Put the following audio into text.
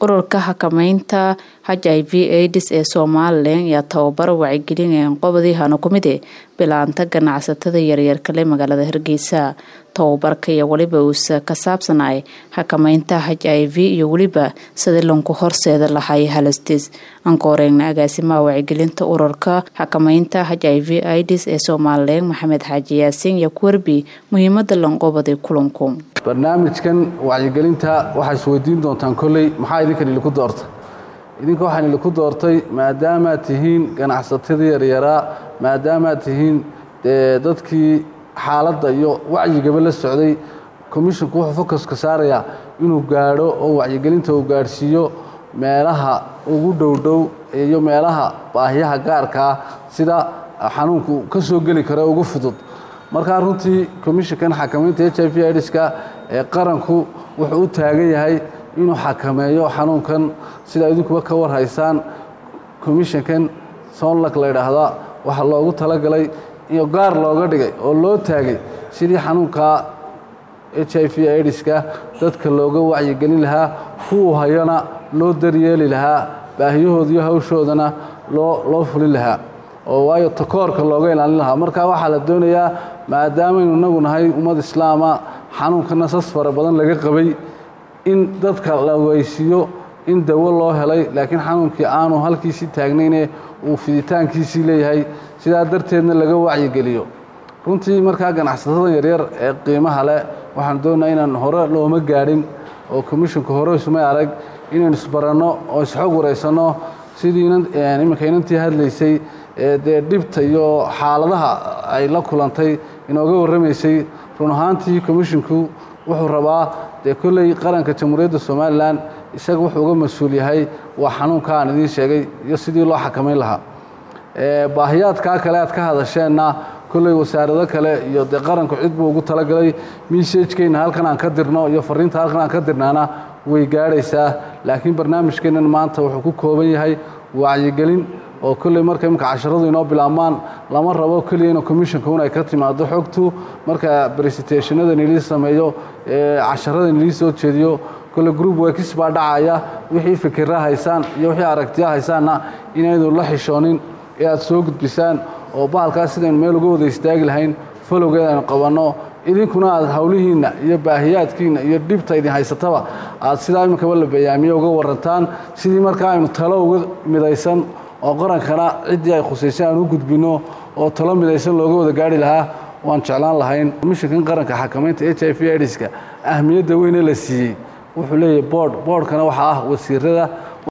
ururka xakameynta h i v aids ee somalilan ayaa tababaro wacyigelin qobodii hano kumid e bilaanta ganacsatada yaryarkale magaalada hargeysa tababarka iyo weliba uusa ka saabsanay xakameynta h i v iyo weliba sidii lanku horseeda lahay halastis ankooreyna agaasimaha wacyigelinta ururka xakameynta h i v ids ee somalilan maxamed xaaji yaasiin iyo kuwerbi muhiimada lanqobaday kulanku barnaamijkan wacyigelinta waxaa isweydiin doontaan kolley maxaa idinkan iliku doortay idinka waxaan iliku doortay maadaamaad tihiin ganacsatada yaryaraa maadaamaad tihiin dee dadkii xaaladda iyo wacyigaba la socday commisshonku wuxuu focuska saarayaa inuu gaadho oo wacyigelinta uu gaadhsiiyo meelaha ugu dhowdhow iyo meelaha baahiyaha gaarkaa sida xanuunku ka soo geli karo ugu fudud markaa runtii commisshonkan xakamaynta h i v idska ee qaranku wuxuu u taagan yahay inuu xakameeyo xanuunkan sida idinkuba ka warhaysaan commisshonkan soonlak la ydhaahdaa waxaa loogu talagalay iyo gaar looga dhigay oo loo taagay sidii xanuunka h i v idska dadka looga wacyigelin lahaa kuwuu hayana loo daryeeli lahaa baahiyahooda iyo hawshoodana loo loo fulin lahaa oo waayo takoorka looga ilaalin lahaa marka waxaa la doonayaa maadaamaynu inagu nahay ummad islaama xanuunkana sas fara badan laga qabay in dadka la weysiiyo in dawo loo helay laakiin xanuunkii aanu halkiisii taagnayne uu fiditaankiisii leeyahay sidaa darteedna laga wacyigeliyo runtii markaa ganacsatada yaryar ee qiimaha leh waxaan doonaa inaan hore looma gaadhin oo commisshonka hore isumay arag inaynu isbaranno oo isxog waraysanno sidii iminka inantii hadlaysay dee dhibta iyo xaaladaha ay la kulantay inooga warramaysay run ahaantii commisshonku wuxuu rabaa dee kolley qaranka jamhuuriyadda somalilan isaga wuxuu uga mas-uul yahay waa xanuunka aan idiin sheegay iyo sidii loo xakamayn lahaa baahiyaadkaa kale aad ka hadasheenna kolley wasaarado kale iyo dee qaranku cid buu ugu talagalay messajkeenna halkan aan ka dirno iyo fariinta halkan aan ka dirnaana way gaadhaysaa laakiin barnaamijkeennan maanta wuxuu ku kooban yahay wacyigelin oo kolley marka imika casharadu inoo bilaabmaan lama rabo keliya ina commisshonka un ay ka timaado xogtu marka bresentationada nilii sameeyo ee casharada nilii soo jeediyo kolle group workis baa dhacaya wixii fikira haysaan iyo wixii aragtiya haysaanna inaynu la xishoonin ee aad soo gudbisaan oo bahalkaas sidaynu meel uga wada istaagi lahayn falowgeed aynu qabanno idinkuna aad howlihiinna iyo baahiyaadkiinna iyo dhibta idin haysataba aad sidaa iminkaba la bayaamiye uga warantaan sidii markaa aynu talo uga midaysan oo qarankana ciddii ay khusaysay aan u gudbinno oo talo midaysan looga wada gaari lahaa waan jeclaan lahayn mishinkan qaranka xakamaynta h i v idska ahmiyadda weyne la siiyey wuxuu leeyahay boord boordhkana waxaa ah wasiirada